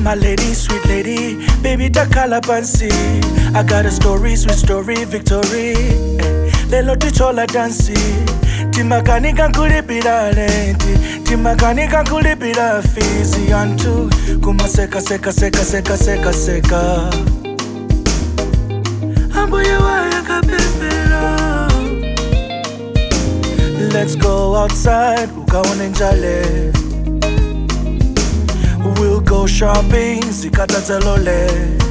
my lady, sweet lady, baby takhala pansi. I got a story, sweet story, victory. Eh, Lelo tichola dansi. Timakanika kulipira lenti, timakanika kulipira fizi yantu. Kuma seka seka seka seka seka seka. Ambuye waya kapepela. Let's go outside, ukaone njale. We'll go shopping, zikatazelole.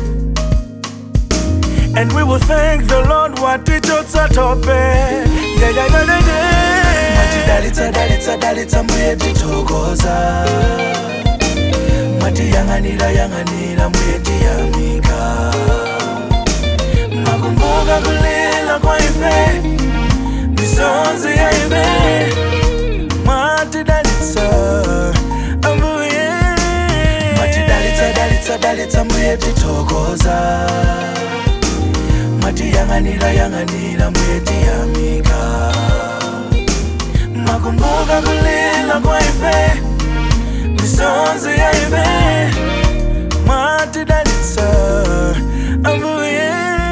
And we will thank the Lord watichotsa tope. Yeah, yeah, yeah, yeah, yeah. Mati dalitsa, dalitsa, dalitsa, mbuye titokoza. Mati yanganira, yanganira, mbuye tiyamika. Makumbuka kulila kwa ife, misonzi ya ife. Mati dalitsa, ambuye. Mati dalitsa, dalitsa, dalitsa, mbuye titokoza. Mati yanganira, yanganira, mbuye tiyamika. Makumbuka kulila kwa ife, misonzi ya ife. Mati dalitsa, ambuye.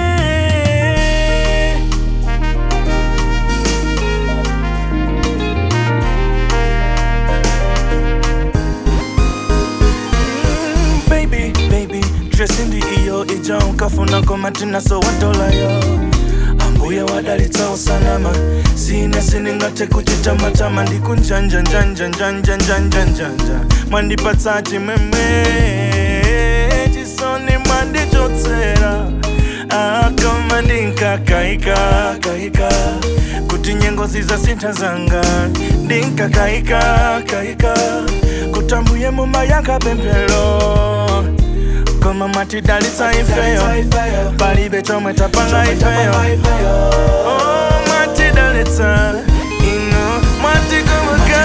Mm, baby, baby, dressing the iyo ija unkafuna komatina so watolayo ambuye wadalitsa usalama sine siningate kuchitamatama ndikunjanjanjanjanjanjanjanjanja mwandipatsa chimwemwe chisoni mwandichotsera akoma ndinkakaika kaika kuti nyengo zizasintha zanga ndinkakaika kaika kutambuye muma yakapemphero koma mwatidalitsa ifeyo palibe chomwe tapanga ifeyo Oh, mwatidalitsa ino mwatikumbuka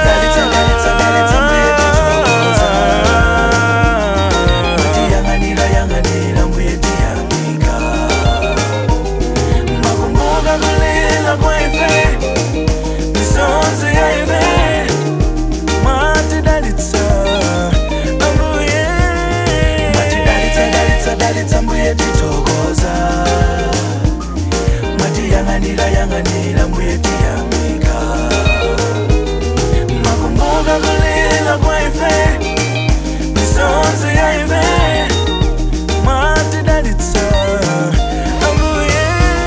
Yanganira, yanganira, mbuye tiyamika. Makumbuka kulila kwa ife, misonzi ya ife. Mwatidalitsa, ambuye. Mwatidalitsa, dalitsa, dalitsa, mbuye titokoza. Mwatiyanganira, yanganira, mbuye tiyamika. Makumbuka kulila kwa ife, misonzi ya ife. Mwatidalitsa, ambuye.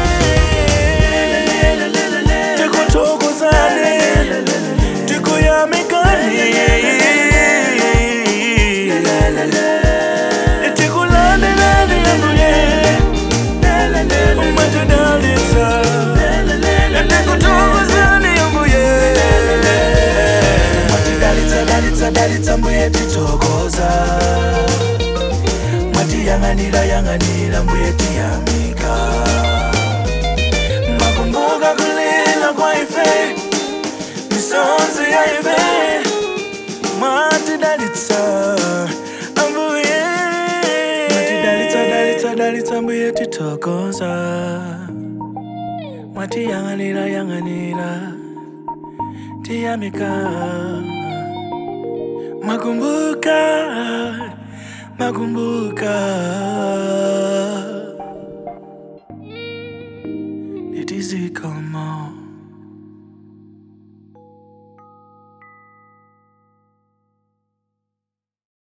Tikuthokozani, tikuyamikani. Tikulandelani, ambuye. Mwatidalitsa, tikuthokozani, ambuye. Mwatidalitsa, dalitsa, dalitsa, mbuye titokoza mwatiyanganira yanganira mbuye tiyamika makumbuka kulila kwa ife misonzi ya ife mwatidalitsa ambuye mwatidalitsa dalitsa dalitsa mbuye titokoza mwatiyanganira yanganira tiyamika makumbuka makumbuka it is como